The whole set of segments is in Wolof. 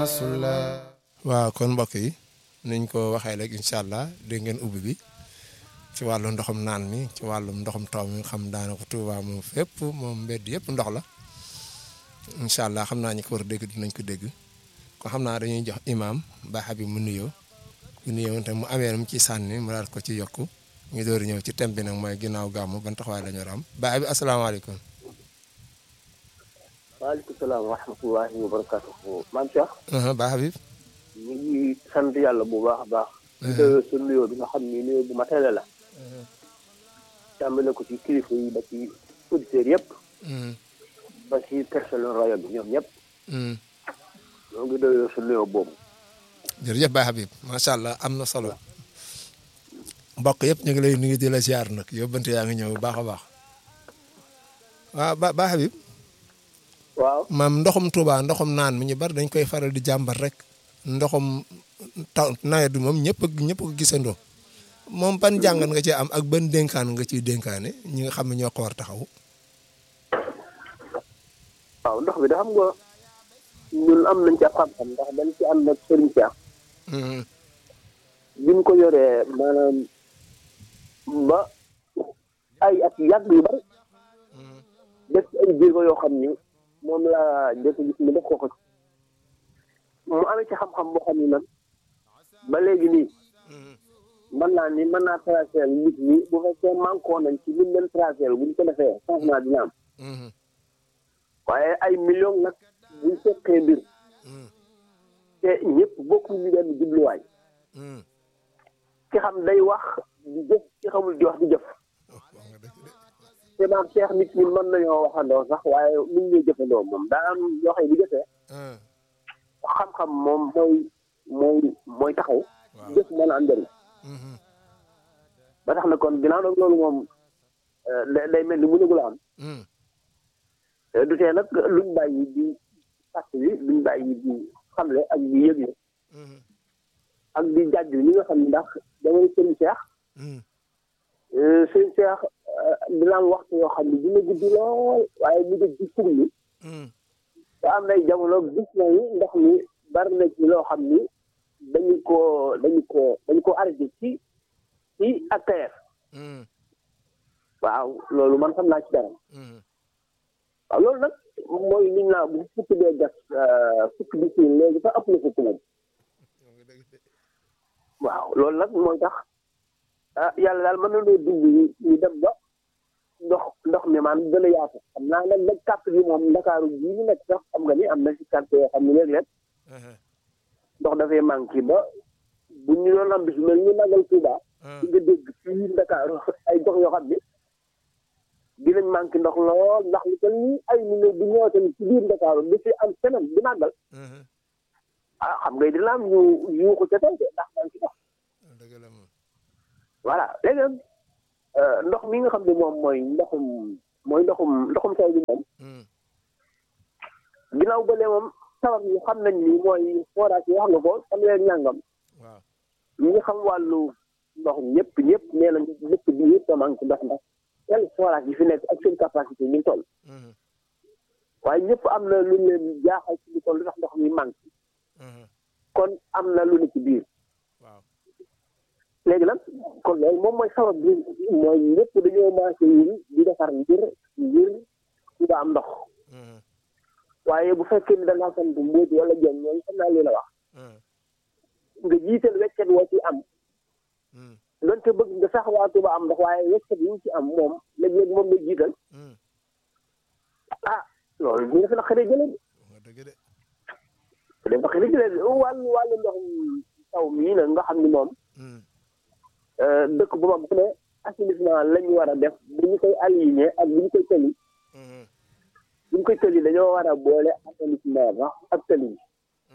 rasulullah waaw kon mbokk yi niñ ko waxee rek incha allah dégg ngeen ubbi bi ci wàllu ndoxum naan mi ci wàllum ndoxum taw mi xam daanaka Tuuba moom fépp moom mbedd yëpp ndox la incha allah xam naa ñi ko war a dégg dinañ ko dégg kon xam naa dañuy jox imaam Ba Habib mu nuyoo mu nuyoo te mu amee mu ci sànni mu daal ko ci yokku ñu door ñëw ci thème bi nag mooy ginnaaw gàmmu ban taxawaay la ñu war a am Ba Habib asalaamaaleykum. waaleykum salaam wa rahmatullahi wa barakatuhu maam Cheikh. Ba Habib. ñu ngi sant yàlla bu baax a baax. di ko sa nuyoo bi nga xam ni nuyoo bu matale la. tàmbale ko ci kilifa yi ba ci auditeurs yëpp. ba ci personnel rajo bi ñoom ñëpp. ñoo ngi doyoo sa nuyoo boobu. jërëjëf Ba Habib macha allah am na solo. mbokk yëpp ñu ngi lay nuyu di la ziar nag yóbbante yaa ngi ñëw bu baax a baax. waaw Ba Ba Habib. waaw maam ndoxum Touba ndoxum naan mi ñu bari dañ koy faral di jàmbat rek ndoxum taw nawet bi moom ñëpp a ñëpp ko gisandoo moom ban jàngat nga ci am ak ban dénkaan nga ciy dénkaane ñi nga xam ne ñoo ko war taxaw. waaw ndox bi da xam nga ñun am nañ ci xam-xam ndax dañ ci ànd ak Serigne Cheikh. bi mu ko yoree maanaam ba ay at yàgg yu bari. def ci ay jéego yoo xam ni. moom laa jot gis mu def ko ko mu amee ci xam-xam boo xam ni nag ba léegi nii mën naa ni mën naa tracé nit ñi bu fekkee manqué nañ ci liñ leen tracé bu ñu ko defee changement dina am waaye ay millions nag buñ fekkee mbir te ñëpp bokku ñu benn jubluwaay ki xam day wax di jëf ki xamul di wax di jëf te maam Cheikh nit ñi mën nañoo waxandoo sax waaye mun ñuy jëfandoo moom daa am yoo xam ne bu jëfee xam-xam moom mooy mooy mooy taxaw jëf mën a am njëriñ ba tax na kon ginnaaw nag loolu moom day mel ni mënagul a am du tee nag luñ bàyyi di fàtt bi luñ bàyyi di xamle ak di yëgle ak di jàjj ñi nga xam ne ndax damay sëñ Cheikh sëñ Cheikh dina am waxtu yoo xam ne dina gudd lool waaye mu def ci fug mi te am nay jamono gis nañu ndox mi bari na ci loo xam ni dañu ko dañu ko dañu ko arrêté ci ci APR waaw loolu man xam naa ci dara waaw loolu nag mooy liñ naa bu fukk dee gas fukk di siin léegi sax ëpp na fukk moom waaw loolu nag mooy tax ah yàlla daal mën na noo dimbali ñu dem ba ndox ndox mi maanaam gën a yaatu xam naa nag nag carte bi moom ndakaaru bii ñu nekk sax xam nga ni am na si carte yoo xam ne léeg-léeg ndox dafay manqué ba bu ñu doon am bis mel ni magal Tuuba di nga dégg fii ndakaaru ay gox yoo xam ne dinañ manqué ndox lool ndax lu toll ni ay million bu ñëw tamit ci biir ndakaaru di fi am semaine di màggal ah xam nga dina am ñu yuuxu ca tey de ndax manqué ndox voilà léegi nag ndox mi nga xam ne moom mooy ndoxum mooy ndoxum ndoxum taw bi moom ginnaaw bële moom sabab yi xam nañ ni mooy forage yi wax nga ko xam leen ñàngam ñi nga xam wàllu ndox ñëpp ñëpp nee nañ dëkk bi yëpp a manqué ndox ndax yan forage yi fi nekk ak seen capacité ñu toll waaye ñëpp am na lu leen jaaxal ci lu toll ndax ndox mi manqué kon am na lu ne ci biir léegi nag kon loolu moom mooy sabab bi mooy ñëpp dañoo marché yi di defar ngir ngir ñu ba am ndox waaye bu fekkee ni da ngaa sant mbóot wala jëm ñooñu xam naa li la wax nga jiital weccet woo ci am donte bëgg nga sax waa Tuuba am ndox waaye weccet yi ñu ci am moom léeg-léeg moom la jiital ah loolu ñu dafa naqaree jëlee de dafa naqaree jëlee wàllu wàllu ndox taw mii nag nga xam ni moom dëkk bu mag bu ne assainissement la ñu war a def bu ñu koy aligné ak bu ñu koy tëli bu ñu koy tëli dañoo war a boole assainissement ba ak tëli bi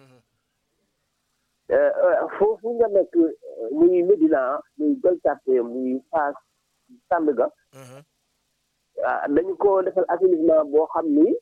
foofu nga nekk muy Médina muy Gueule Tapée muy Fass Sandaga dañu ko defal assainissement boo xam ni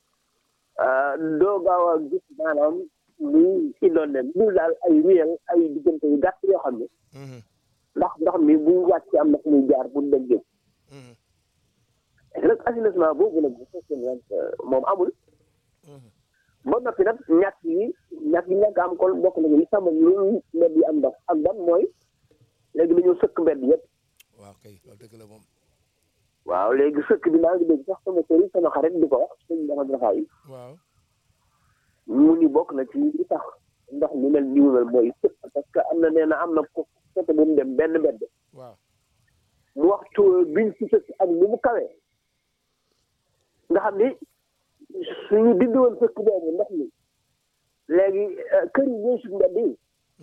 doo gaaw a gis maanaam muy indoon lu daal ay réel ay diggante yu gàtt yoo xam ne ndax ndox mi bu wàcc am na fu muy jaar pour dem géej nag assainissement boobu nag bu fekkee ne moom amul ba noppi nag ñàkk yi ñàkk yi ñàkk am kon bokk nañu li sàmm lu mbedd yi am ndox ak ban mooy léegi dañoo sëkk mbedd yëpp waaw kay loolu dëgg la moom waaw léegi sëkk bi maa ngi dégg sax sama sëriñ sama xarit di ko wax sëñ dafa dafa yi waaw mu ni bokk na ci li tax ndox mi mel ni mu mel mooy sëkk parce que am na nee na am na ko côté bu mu dem benn mbedd waaw mu waxtu biñ ci sëkk ak ni mu kawee nga xam ni suñu dindi woon sëkk boobu ndox mi léegi kër yi ñooy sut mbedd yi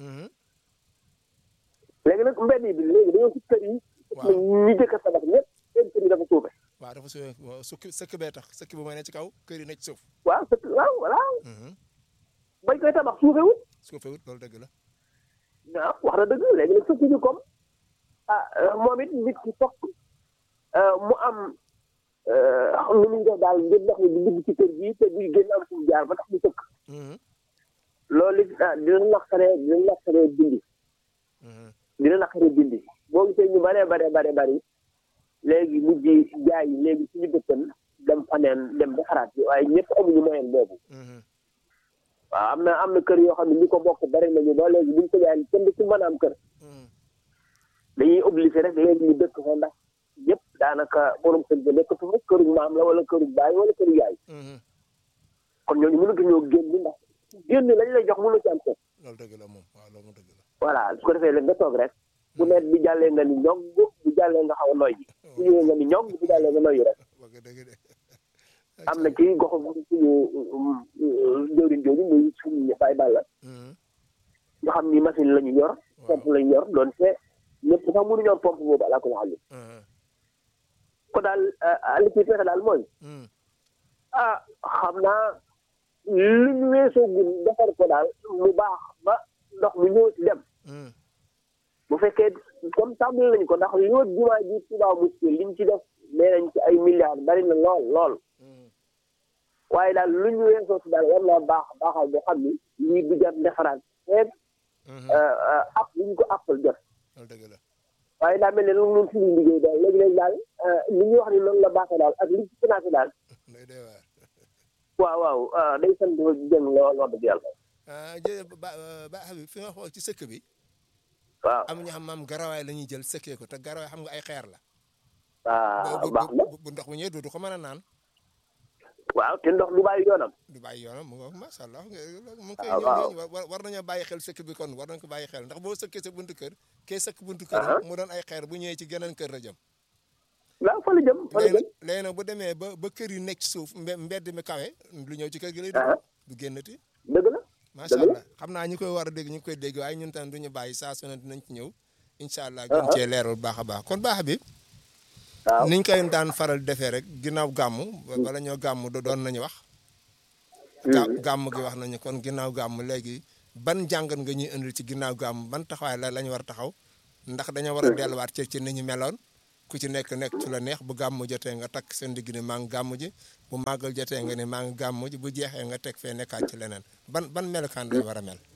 léegi nag mbedd yi bi léegi dañoo sut kër yi waaw ñu jëkk a tabax ñëpp seen kër yi dafa suufe waaw dafa su sukk sëkk bee tax sëkk bi mooy ne ci kaw kër yi ne ci suuf waaw sëkk waaw voilà bañ koy tabax suufewut suufewut loolu dëgg la waaw wax na dëgg léegi nag sëkk bi comme ah moom it nit ki fokk mu am nu muy def daal ngir ndox mi di dugg ci kër gi te buy génn am fu mu jaar ba tax mu sëkk loolu it ah dina naqaree dina naqaree dindi dina naqaree dindi boo gisee ñu baree bare bare bari léegi mujj jaay yi léegi suñu dëkkan dem faneen dem ba xaraat bi waaye ñëpp amuñu moyen boobu waaw am na am na kër yoo xam ne ñi ko bokk bari nañu ba léegi buñ ko jaay kenn du ci mën a am kër dañuy obligé rek léegi ñu dëkk fa ndax ñëpp daanaka borom kër ga nekkatu fa këru maam la wala këru baay wala këru yaay kon ñooñu mënatu ñoo génn ndax génn lañ lay jox mënu ci am kër loolu dëgg la moom waaw loolu dëgg la voilà su ko defee léegi nga toog rek bu net bi jàllee nga ni ñog bu jàllee nga xaw a noy ji bu ñëwee nga ni ñog bu jàllee nga noyyi rek wax nga dëgg de am na ci goxu suñu jëwriñ jooju muy suñu baay bàlla nga xam ni machine la ñu yor pompe la ñu yor doon te ñëpp sax mënu ñor pompe boobu alaa ko xam ko daal li ci fexe daal mooy ah xam naa lu ñu weesoo gun defar ko daal mu baax ba ndox mi ñëw ci dem bu fekkee comme tàmbali nañ ko ndax li wër jumaa ji Tuubaa Mosquée liñ ci def nee nañ ci ay milliards bari na lool lool waaye daal lu ñu weesoo si daal war naa baax baaxal boo xam ni lii du jar defaraat feeg app li ñu ko appal jot loolu dëgg la waaye daa mel ne loolu noonu suñu liggéey daal léegi-léegi daal li ñuy wax ni noonu la baaxee daal ak li ci financé daal day dee waar waaw waaw day sant jëm lool wax dëgg yàlla jë ba ba Habib fi nga xool ci sëkk bi waaw am ñu xam maam garawaay la ñuy jël sëkkee ko te garawaay xam nga ay xeer la waaw bu baax na bu ndox mi ñëwee du ko mën a naan waaw te ndox du bàyyi yoonam du bàyyi yoonam mu nga macha allah mu ngi koy waaw waaw. ñëw war war nañoo bàyyi xel sëkk bi kon war nañ ko bàyyi xel ndax boo sëkkee sa buntu kër kee sëkk buntu kër mu doon ay xeer bu ñëwee ci geneen kër la jëm waaw fa la jëm fa la léegi jëm nag léegi nag bu demee ba ba kër yi nekk ci suuf mbe- mbedd mi kawe lu ñëw ci kër gi lay Ah. dugg du génnati dëgg la macha Dëgg la. allah xam naa ñi koy war a dégg ñu ngi koy dégg waaye ñun tam du ñu bàyyi saa su ne dinañ ci ñëw incha allah gën cee leeral baax a baax kon baax bi waaw niñ koy daan faral defee rek ginnaaw gàmmu bala ñoo gàmmu do- doon nañu wax ga- gàmm gi wax nañu kon ginnaaw gàmm léegi ban jàngat nga ñuy indil ci ginnaaw gàmm ban taxawaay la lañu war a taxaw ndax dañoo war a delluwaat ci ci ni ñu meloon ku ci nekk nekk ci la neex bu gàmm jotee nga takk seen digg ne maa ngi gàmm ji bu màggal jotee nga ne maa ngi gàmm ji bu jeexee nga teg fee nekkaat ci leneen ban ban melokaan lañu war a mel.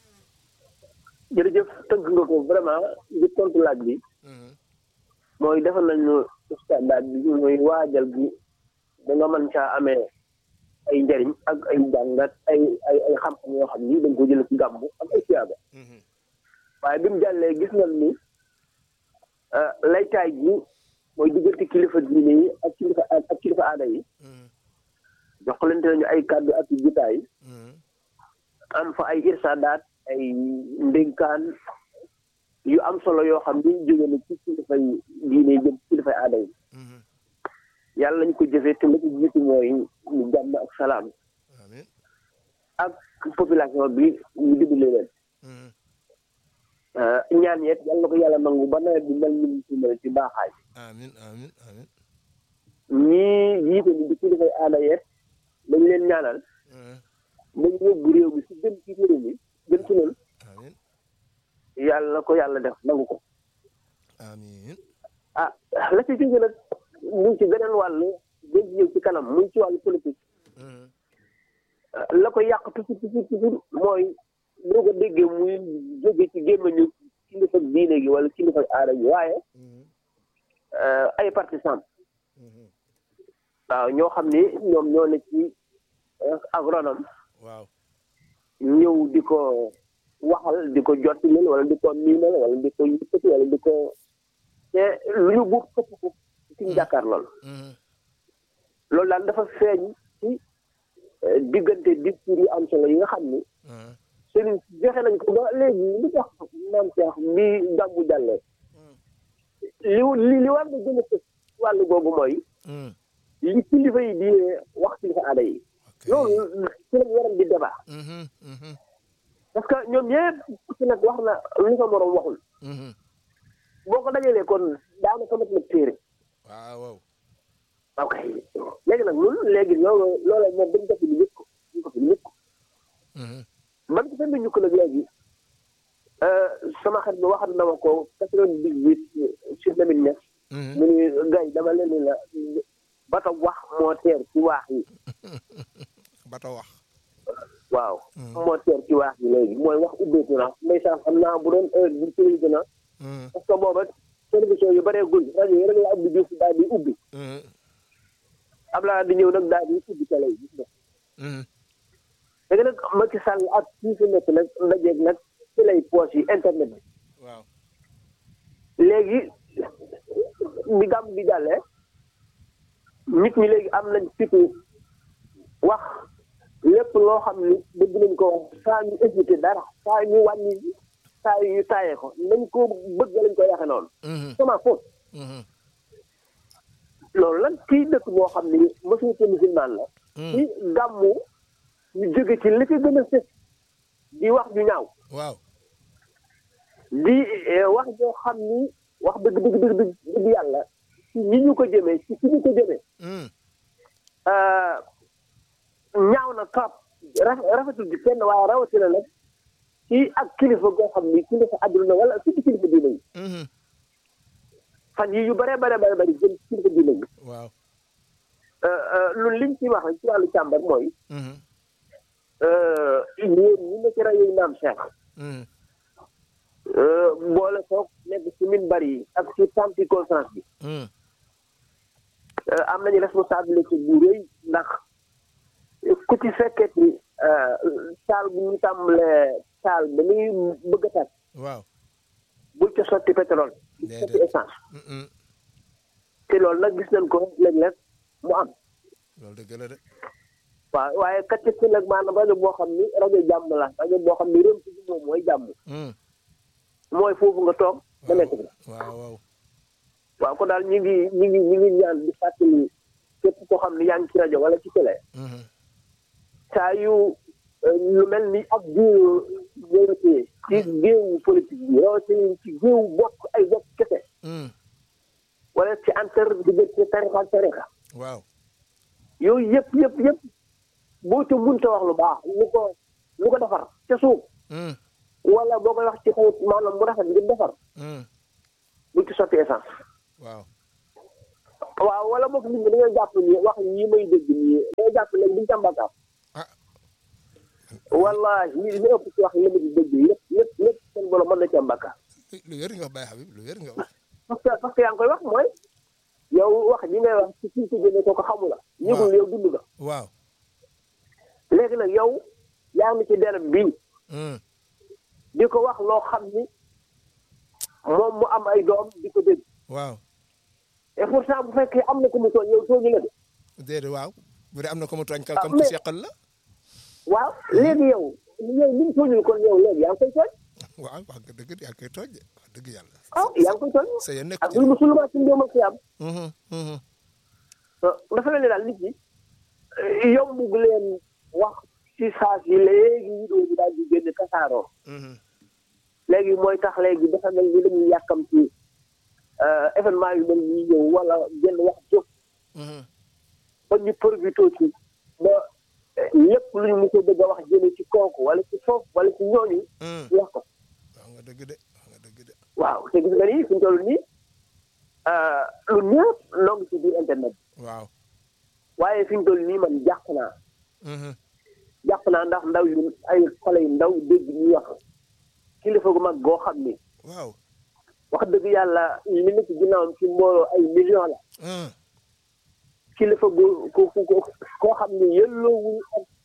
jërëjëf tënk nga ko vraiment ngir tontu laaj bi mooy defal nañu standard bi mooy waajal gi da nga mën caa amee ay njariñ ak ay jàngat ay ay ay xam-xam yoo xam ni dañ ko jëlee ci gàmmu ak ay siyaaba waaye bi mu jàllee gis nañ ni ah, laytaay gi mooy diggante kilifa diine yi ak kilifa ak kilifa aada yi joxalante nañu ay kàddu ak i jitaay am fa ay irsaadaat ay ndénkaan yu am solo yoo xam ni jóge na ci kilifay diine yi jëm ci kilifay aada yi yàlla nañ ko jëfee te la ko jiitu mooy ñu jàmm ak salaam amiin ak population bi ñu dimbali leen ah, ñaan yeet yàlla na ko yàlla nangu ba nawet bi mel ni mu ci mel ci baaxaay amiin amiin amiin ñii jiite ni di kilifay aada yeet dañ leen ñaanal dañ yóbbu réew mi si gën ci réew mi gën ci noonu amiin yàlla na ko yàlla def nangu ko amiin ah la ci jóge nag mu ngi ci beneen wàll dañ ci ñëw ci kanam mu ngi ci wàllu politique ah, la ko yàq toujours toujours toujours mooy boo ko déggee muy jóge ci gémmañu kilifa diine gi wala kilifa aada gi waaye ah, ay partisans waaw ñoo xam ni ñoom ñoo ne ci ah, agronome waaw ñëw di ko waxal di ko jottilil wala di ko miinal wala di ko yëkkati wala di ko te lu ñu buub këpp ko ci ñu jàkkaar lool Mhm. loolu daal dafa feeñ ci eh, diggante discours yu am solo yi nga xam ni Mhm. sëriñ si joxe nañ ko ba léegi li tax maam Cheikh bi gàmmu jàllee li li li war na gën a tëj wàllu googu mooy Mhm. li kilifa yi di wax kilifa aada yi ok loolu ci lañ waral di débat Mhm. Mhm. parce que ñoom ñëpp ku ci nag wax na lu sa morom waxul Mhm. boo ko dajalee kon daanaka mat na téere waaw waaw ok léegi nag loolu léegi loolu loolu moom dañ ko fi lu ko ñu ko fi lu ko Mhm. man ko fenn ñu ko nag léegi sama xarit bi waxat na ma ko quatre-vingt-dix-huit sur Lamine Niass Mhm. mu ni gay dama leen ni la bato wax moo teer ci waax yi bato wax waaw moo teer ci waax yi léegi mooy wax ubbeeku na ndeysaan xam naa bu doon heure bi télévision na Mhm. parce que booba télévision yu bëree gul rajo yi rek la Abdou Diouf daal di ubbi Mhm. Abdoulaye di ñëw nag daal di ubbi télé yi gis nga Mhm. léegi nag Macky Sall ak kii fi nekk nag ndajeeg nag ci lay poche yi internet bi waaw léegi bi gàmm bi jàllee nit ñi léegi am nañ fitu wax lépp loo xam ni bëgg nañ ko wax saa ñu éviter dara saa ñu wàññi saa yu ñu taayee ko nañ ko bëgg lañ ko yaxe noonu Mhm. sama foofu Mhm. loolu nag kii dëkk boo xam ni majorité musulmane la ci gàmmu ñu jóge ci li ci gën a sës di wax ju ñaaw waaw di eh, wax joo xam ni wax dëgg dëgg dëgg dëgg dëgg yàlla ci ñi ñu ko jëmee ci fi ñu ko jëmee Mhm. euh, ñaaw na trop raf- rafetul di kenn waaye rawatina nag ci ak kilifa goo xam ni kilifa àdduna wala surtout kilifa diine yi Mhm. fan yi yu bare bare bare bari jëm ci kilifa diine yi waaw Euh, euh, loolu liñ ci wax rek ci wàllu càmbar mooy Mhm. euh, yéen ñi ne ci rajo yi naam Cheikh Mhm. euh, boole soog nekk ci minbar yi ak ci tanti conférence bi Mhm. Euh, am nañu responsabilité bu rëy ndax ku ci fekkee ni saal bu ñu tàmbalee saal ba muy bëgg a tàkk waaw bul ca sotti pétrole bul ca sotti Déedéet. essence Mhm. te loolu nag gis nañ ko léeg-léeg mu am loolu dëgg la de waaw waaye kat ci nag maanaam rajo boo xam ni rajo jàmm la rajo boo xam ni réew ci moom mooy jàmm Mhm. mooy foofu nga toog ba nekk fi waaw waaw waaw ko daal ñu ngi ñu ngi ñu ngi ñaan di fàttali képp koo xam ni yaa ngi ci rajo wala ci télé Mhm. saa yu euh, lu mel ni ak géew ñëwatee ci géewu politique bi rawatina ci géewu bokk ay bokk kese Mhm. wala ci antar diggante tarixa ak tarixa waaw yooyu yëpp yëpp yëpp boo ca munta wax lu baax lu ko lu ko defar ca suuf Mhm. wala boo koy wax ci xawut maanaam mu rafet ngir defar Mhm. bu ci sotti essence waaw waaw wala boog nit ñi dañoo jàpp ni wax yi may dégg nii dañoo jàpp ne duñ ca mbàkkaam ah wallahi li li ëpp ci wax yi ma di dégg lépp lépp lépp seen borom mën na ca mbàkkaam lu wér nga wax Baye Habib lu wér nga wax parce que parce que yaa ngi koy wax mooy yow wax ji ngay wax ci kii ci génne ko ko xamu la yëgul yow dund nga waaw léegi nag yow yaa ngi ci derb bii Mhm. di ko wax loo xam ni moom mu am ay doom di ko dégg waaw et pourtant bu fekkee am na ko mu tooñ yow tooñu la de déedéet waaw bu dee am na ko mu tooñ ka Ah, kam ku mais- seqal la waaw léegi yow yow li mu tooñul kon yow léegi yaa ngi koy tooñ waaw wax nga dëgg yaa ngi koy tooñ de wax dëgg yàlla ah yaa ngi koy tooñ sa yéen nekk ak ci lu mu sulumaa ci ndéem ak si am Mhm. Mhm. dafa mel ni daal nit ñi yombu leen wax ci saa si léegi vidéo bi daal di génn kasaaroo Mhm. léegi mooy tax léegi dafa mel ni dañuy yàkkam ci événement yu mel nii ñëw wala genn wax jóg Mhm. ba ñu profité ci ba eh, lépp lu ñu mos a bëgg a wax jëme ci kooku wala ci foofu wala ci ñooñu Mhm. ñu wax ko wax nga dëgg de wax nga dëgg de waaw te gis nga ni fi ñu toll nii ah, lu ñëpp noo ngi ci biir internet bi waaw waaye fi ñu toll nii man jàpp naa Mhm. jàpp naa ndax ndaw yu ay xale yu ndaw dégg ñuy wax kilifa gu mag goo xam ni waaw wax dëgg yàlla li nekk ci ginnaawam ci mbooloo ay millions la Mhm. kilifa gu ku ku ku koo xam ni yelloowul ak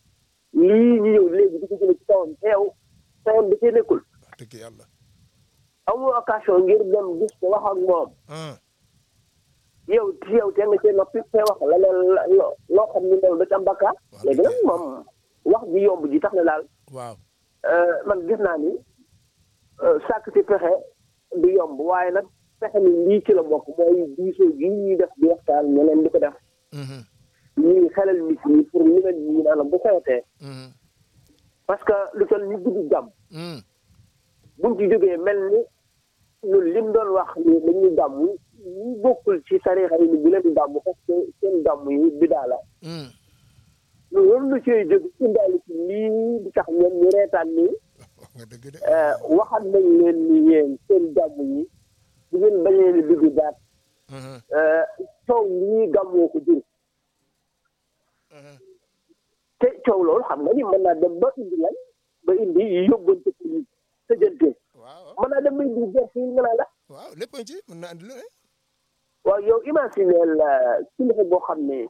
lii ñu ñëw léegi di ko jëlee ci kawam teew teewam da cee nekkul wax dëgg yàlla amoo occasion ngir dem gis ko wax ak moom ah yow ci yow te nga cee noppi te wax la leen loo loo xam ni loolu da ci am bakkaar Wax léegi dëgg nag moom wax ji yomb ji tax na daal waaw euh, man gis naa ni euh, sàkk ci pexe du yomb waaye nag pexe ni lii ci la bokk mooy diisoo gi ñuy def di waxtaan ñeneen di ko def mhm ñuy xelal nit ñi pour ñu leen ñi naan bu xewetee mhm parce que lu toll ni guddi jàmm mhm buñ ci jógee mel ni ñun lim doon wax ni dañuy gàmm ñu bokkul ci tarixa yi ni bu leen di gàmm parce que seen gàmm yi bidaa la mhm loolu lu ciy jóg indaale ci lii di tax ñoom ñu reetaan nii wax nga dëgg de waxat nañ leen ni yéen seen gàmm yi bu ngeen bañee ni dugg daat mhm coow li ñuy gàmmoo ko jur mhm te coow loolu xam nga ni mën naa dem ba indi lan ba indi yóbbante pour ñu tëjante waaw mën naa dem ba indi gerte yi nga naa la waaw lépp ci mën na andi lu ne waaw yow imagineel kilifa boo xam ne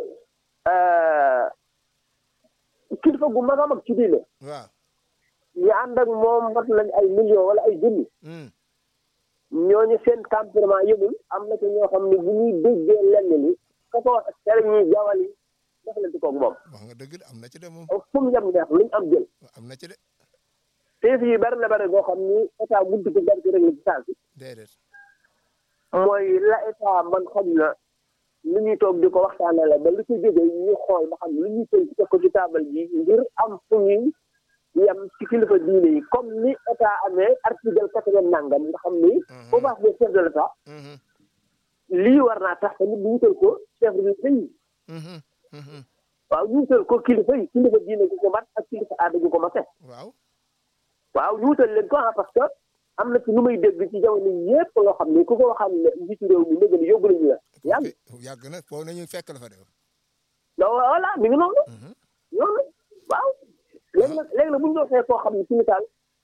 kilifa gu mag a mag ci diine waaw ñu ànd ak moom mat lañ ay millions wala ay junni mhm ñooñu seen tempérament yëmul am na ci ñoo xam ne bu ñuy déggee lenn li ka ko wax tere ñuy jawal yi def leen ci koog moom wax nga dëgg de am na ci de moom fu mu yem neex luñ am jël am na ci de teef yi bari na bari boo xam ni état buntu ko bari ci régler ci saa si déedéet mooy la état man xam na lu ñuy toog di ko waxtaane la ba lu ci jógee ñu xool ba xam lu ñuy tënk teg ko ci taabal ji ngir am fu ñuy yem ci kilifa diine yi comme ni état amee article quatre-vingt nangam nga xam ni au bas des chefs de l'état mhm lii war naa tax tamit ñu wutal ko chef de l'État yi mhm mhm waaw ñu wutal ko kilifa yi kilifa diine gu ko mat ak kilifa aada gu ko mate waaw waaw ñu wutal leen ko ah parce que am na ci lu may dégg ci jamono yépp loo xam ni ku ko waxal ne njiitu réew mi léegi yóbbu nañu la yàgg yàgg na foofu nañu fekk la fa de donc voilà mi ngi noonu mhm noonu waaw léegi nag léegi nag bu ñu doxee koo xam ne ci misaal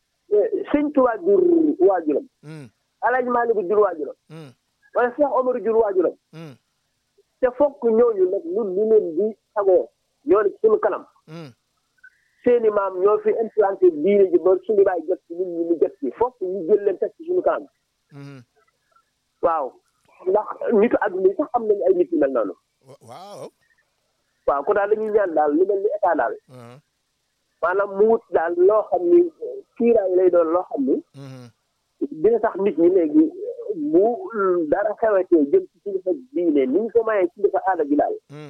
sëñ Tuubaa jur waajuram mhm Alaaji Maalik jur waajuram mhm wala Cheikh Omar jur waajuram mhm te fokk ñooñu nag ñun ñu leen di sagoo ñoo ne ci suñu kanam mhm seeni maam ñoo fi implanté diine ji ba suñu baay jot ci nit ñi ñu jot ci fokk ñu jël leen teg ci suñu kanam mhm waaw ndax nitu àdduna yi sax am nañu ay nit yu mel noonu wa- waaw waaw ko daal dañuy ñaan daal lu mel ni état daal mhm maanaam mu wut daal loo xam ni kiiraay lay doon loo xam ni mhm dina tax nit ñi léegi bu dara xewetee jëm ci kilifa diine ni ñu ko mayee kilifa aada bi daal mhm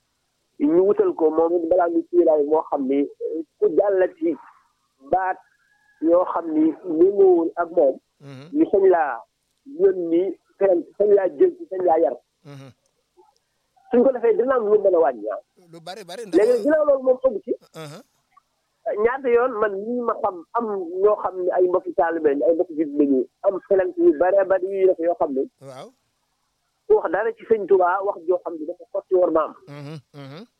ñu wutal ko moom it balaa ñu kiiraay moo xam ni ku jàllati baat yoo xam ni méngoowul ak moom mhm ñu sañ laa yónni fenn sañ laa jël ci sañ laa yar mhm suñ ko defee dina am lu mën a wàññi ah lu bari bari léegi nag ginnaaw loolu moom ëgg ci mhm ñaata yoon man ñi ma xam am ñoo xam ne ay mbokki taalibe lañ ay mbokki jit lañu am felant yu bare bari yuy def yoo xam ne waaw ku wax dara ci sëñ Tuubaa wax joo xam ne dafa xotti war maam mhm mhm